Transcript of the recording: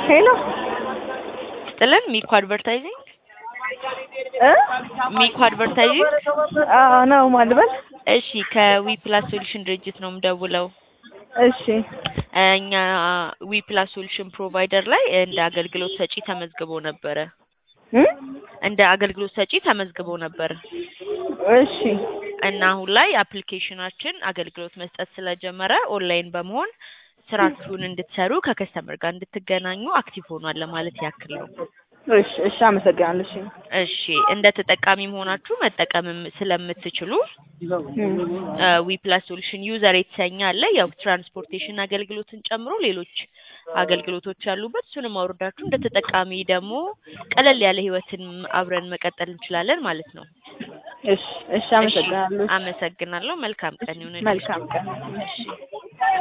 ሄሎ ጥለን ሚኮ አድቨርታይዚንግ እ ሚኮ አድቨርታይዚንግ አዎ ነው ማልበል እሺ ከዊ ፕላስ ሶሉሽን ድርጅት ነው የምደውለው እሺ እኛ ዊ ፕላስ ሶሉሽን ፕሮቫይደር ላይ እንደ አገልግሎት ሰጪ ተመዝግቦ ነበረ እ እንደ አገልግሎት ሰጪ ተመዝግቦ ነበር እሺ እና አሁን ላይ አፕሊኬሽናችን አገልግሎት መስጠት ስለጀመረ ኦንላይን በመሆን ስራችሁን እንድትሰሩ ከከስተመር ጋር እንድትገናኙ አክቲቭ ሆኗል ለማለት ያክል ነው። እሺ እሺ አመሰግናለሁ እሺ እሺ እንደ ተጠቃሚ መሆናችሁ መጠቀምም ስለምትችሉ ዊ ፕላስ ሶሉሽን ዩዘር የተሰኘ አለ። ያው ትራንስፖርቴሽን አገልግሎትን ጨምሮ ሌሎች አገልግሎቶች ያሉበት እሱንም አውርዳችሁ እንደ ተጠቃሚ ደግሞ ቀለል ያለ ህይወትን አብረን መቀጠል እንችላለን ማለት ነው። እሺ እሺ አመሰግናለሁ አመሰግናለሁ። መልካም ቀን ይሁንልሽ። መልካም ቀን እሺ